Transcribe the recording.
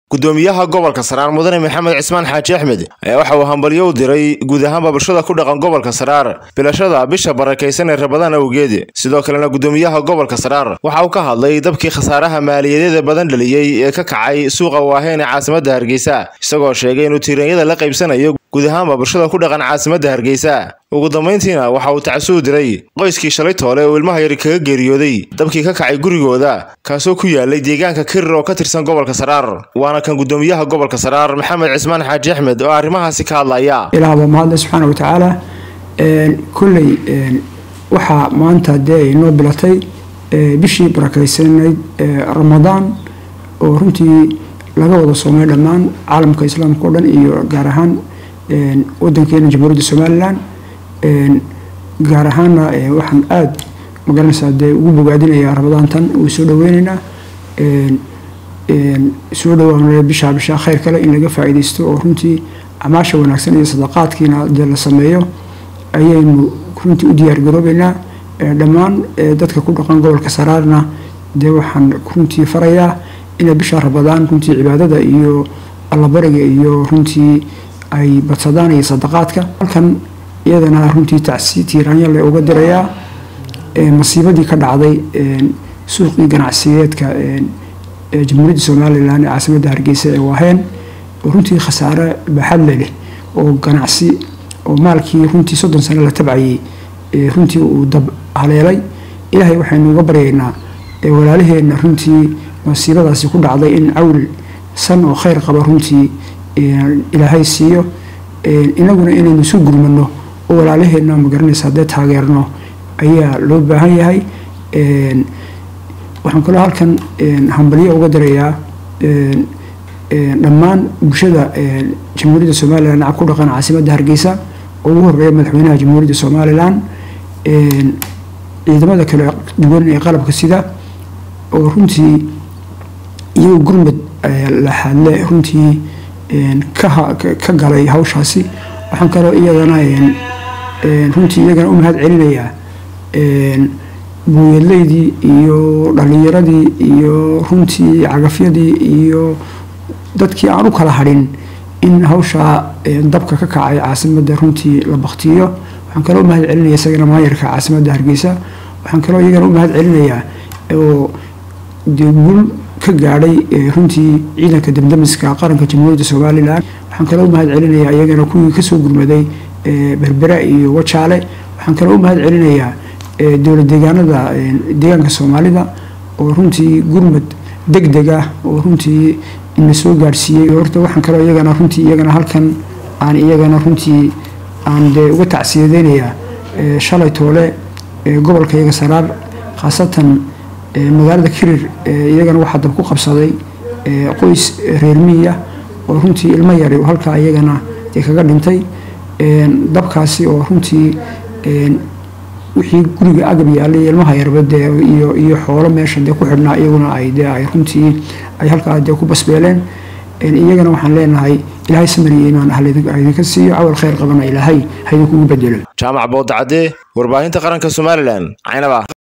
gudoomiyaha gobolka saraar mudane maxamed cismaan xaaji axmed ayaa waxa uu hambalyo u diray guud ahaanba bulshada ku dhaqan gobolka saraar bilashada bisha barakaysan ee rabadaan awgeed sidoo kalena gudoomiyaha gobolka saraar waxa uu ka hadlay dabkii khasaaraha maaliyadeeda badan dhaliyey ee ka kacay suuqa waaheen ee caasimadda hargeysa isagoo sheegay inuu tiiranyada la qaybsanayo guud ahaanba bulshada ku dhaqan caasimadda hargeysa ugu dambayntiina waxa uu tacasuu diray qoyskii shalay toole uu ilmaha yari kaga geeriyooday dabkii ka kacay gurigooda kaasoo ku yaalay deegaanka kirir oo ka tirsan gobolka saraar waana kan gudoomiyaha gobolka saraar maxamed cismaan xaaji axmed oo arrimahaasi ka hadlaya ilaah baa mahadle subxaana wa tacaala kolley waxaa maanta dee ay noo bilatay bishii barakaysanayd ramadaan oo runtii laga wada soomay dhammaan caalamka islaamka o dhan iyo gaar ahaan wadankeena jamhuuriyadda somalilan gaar ahaana waxaan aada magaranaysaa dee ugu bogaadinayaa ramadaantan uu soo dhaweyneynaa soo dhawaan bishaa bishaa khayr kale in laga faa-iideysto oo runtii amaasha wanaagsan iyo sadaqaadkiina dee la sameeyo ayaynu runtii u diyaargaroobeynaa dhammaan dadka ku dhaqan gobolka saraarna dee waxaan runtii farayaa inay bisha ramadaan runtii cibaadada iyo allabariga iyo runtii ay badsadaan iyo sadaqaadka halkan iyadana runtii tacsi tiiraanyale uga dirayaa masiibadii ka dhacday suuqii ganacsiyeedka jamhuuriyadda somalilan ee caasimadda hargeysa ee waaheen oo runtii khasaare baaxadle leh oo ganacsi oo maalkii runtii soddon sano la tabcayay runtii uu dab haleelay ilaahay waxaynu uga baryaynaa walaalaheenna runtii masiibadaasi ku dhacday in cawl san oo khayr qaba runtii ilaahay siiyo inaguna inaynu isu gurmano oo walaalaheenna magaranaysa haddee taageerno ayaa loo baahan yahay waxaan kaloo halkan hambalyo uga dirayaa dhammaan bulshada jamhuuriyadda somalilan ku dhaqan caasimadda hargeysa oo ugu horeeya madaxweynaha jamhuuriyadda somalilan ciidamada kale duwan ee qalabka sida oo runtii iyagoo gurmud laxaadle runtii ka galay hawshaasi waxaan kaloo iyadana runtii iyagana u mahad celinayaa buuyadleydii iyo dhalinyaradii iyo runtii cagafyadii iyo dadkii aan u kala hadhin in hawshaa dabka ka kacay caasimadda runtii la baktiyo waxaan kaloo u mahad celinaya isagana maayarka caasimadda hargeysa waxaan kaloo iyagana u mahad celinayaa oo dee guul ka gaadhay runtii ciidanka damdamiska qaranka jamhuuriyadda somalilan waxaan kaloo u mahad celinayaa iyagana kuwii kasoo gurmaday berbera iyo wajaale waxaan kaloo u mahad celinayaa dowlad deegaanada deegaanka soomaalida oo runtii gurmad deg deg ah oo runtii ina soo gaadhsiiyey horta waxaan kaloo iyagana runtii iyagana halkan aan iyagana runtii aan dee uga tacsiyadeynayaa shalay toole gobolka iyaga saraar khaasatan magaalada kirir iyagana waxaa dab ku qabsaday qoys reer miya oo runtii ilmo yari halkaa iyagana dee kaga dhintay dabkaasi oo runtii wixii guriga agab yaalay ilmaha yarba dee iyo iyo xoolo meesha dee ku xidhnaa iyaguna ay dee ay runtii ay halkaa dee ku basbeeleen iyagana waxaan leenahay ilaahay samir iyo imaan ah haydinka siiyo cawal khayr qabana ilaahay haydinkugu bedelo jaamac boodacadee warbaahinta qaranka somalilan caynaba